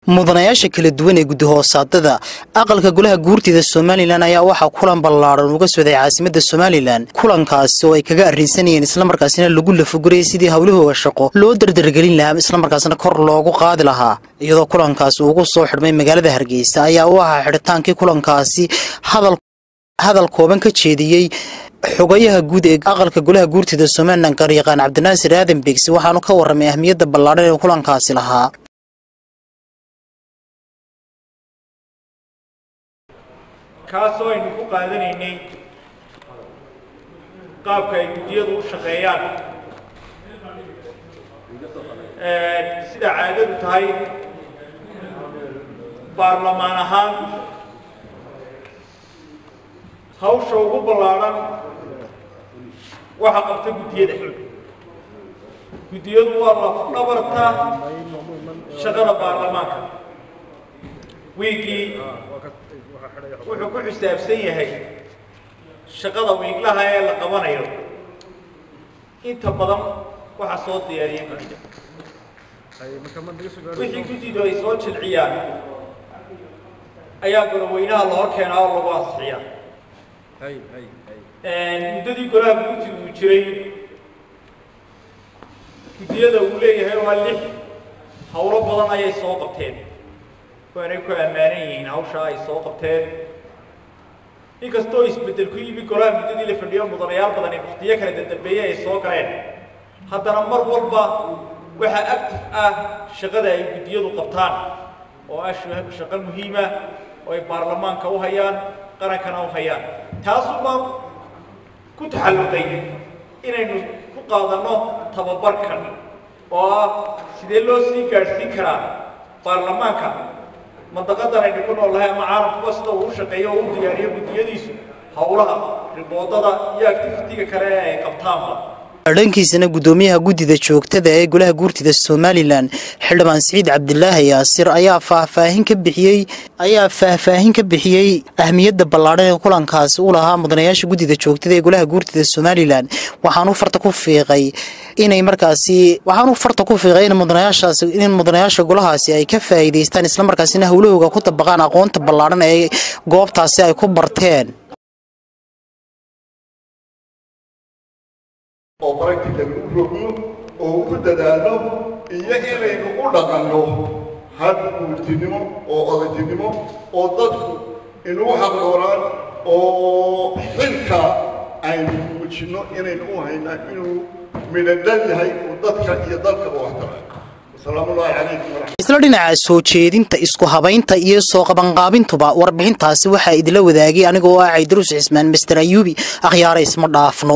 mudanayaasha kala duwan ee guddi-hoosaadada aqalka golaha guurtida somalilan ayaa waxaa kulan ballaadhan uga socday caasimadda somalilan kulankaasi oo ay kaga arrinsanayeen islamarkaasina lagu lafogurayay sidii howlahooga shaqo loo dardargelin lahaa islamarkaasna kor loogu qaadi lahaa iyadoo kulankaasi ugu soo xidhmay magaalada hargeysa ayaa u ahaa xidhitaankii kulankaasi hadal kooban ka jeediyey xogayaha guud ee aqalka golaha guurtida somalilan garyaqaan cabdinaasir aadan begsi waxaanu ka warramay ahmiyadda ballaadhan ee kulankaasi lahaa kaasoo aynu ku qaadanaynay qaabka ay guddiyadu u shaqeeyaan sida caadadu tahay baarlamaan ahaan hawsha ugu ballaadhan waxa qabta guddiyada guddiyadu waa lafdhabarta shaqada baarlamaanka wiigii wuxuu ku xisaabsan yahay shaqada wiiglaha ee la qabanayo inta badan waxaa soo diyaariya guddida wixii guddidu ay soo jilciyaan ayaa goloweynaha la hor keenaa oo lagu ansixiyaa muddadii golaha guurtigu uu jiray guddiyada uu leeyahay waa lix howlo badan ayay soo qabteen waanay ku ammaanan yihiin hawshaa ay soo qabteen inkastoo isbeddel ku yimi golaha muddadii la fadhiyo mudanayaal badan ee muftiyo kala dadambeeye ay soo galeen haddana mar walba waxaa actif ah shaqada ay guddiyadu qabtaan oo ah shaqo muhiima oo ay baarlamaanka u hayaan qarankana u hayaan taasuba ku taxalluqay inaynu ku qaadanno tababarkan oo ah sidee loo sii gaadhsiin karaa baarlamaanka mandaqadan aynu ku nool lahay ama caalamkuba sida uu u shaqeeyo oo u diyaariyo guddiyadiisu howlaha riboodada iyo activitiga kale ee ay qabtaanba dhankiisana guddoomiyaha guddida joogtada ee golaha guurtida somalilan xildhibaan siciid cabdilaahi yaasir ayaa faahfaahin ka bixiyey ayaa faahfaahin ka bixiyey ahmiyadda ballaadhan ee kulankaasi u lahaa mudanayaasha guddida joogtada ee golaha guurtida somalilan waxaanu farta ku fiiqay inay markaasi waxaanu farta ku fiiqay in mudanayaashaasi in mudanayaasha golahaasi ay ka faa'iidaystaan islamarkaasina howlahooga ku dabaqaan aqoonta ballaadhan ee goobtaasi ay ku barteen oo baragtigan u rogno oo ugu dadaalno iyo inaynu u dhaqanno had guurtinimo oo odaynimo oo dadku inugu xaqdoonaan oo xilka aynu muujinno inaynu u haynaa inuu midhadhan yahay uu dadka iyo dalkaba waxtara asalaamullaahi calaykum waraxmat isla dhinaca soo jeedinta isku habaynta iyo soo qabanqaabintuba warbixintaasi waxaa idila wadaagay anigoo ah caydaruus cismaan master ayuubi akhyaara isma dhaafno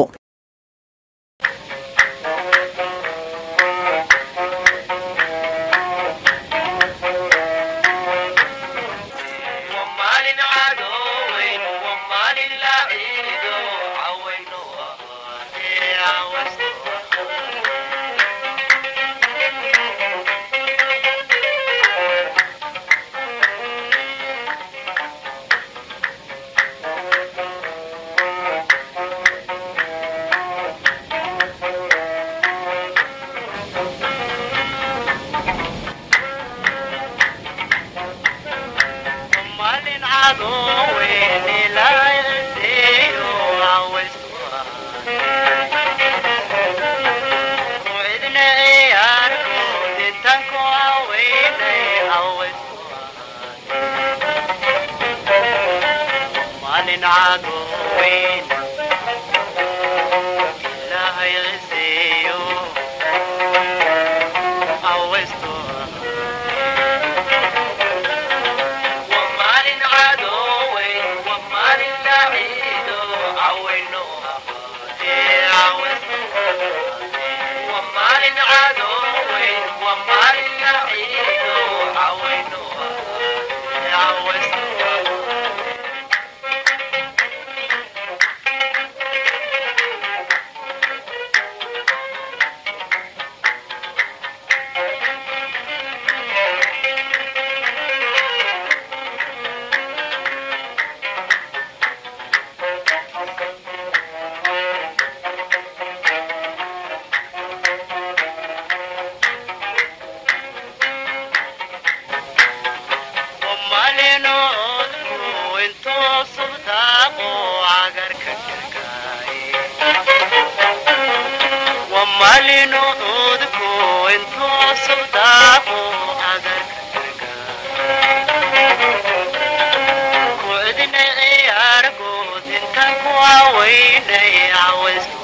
subdaaqo cagarka dhirgaaye wamalinu cudku intuu subdaaqo cagarka dhirgaaye kucdina ciyaargood inta ku cawaynay cawaysku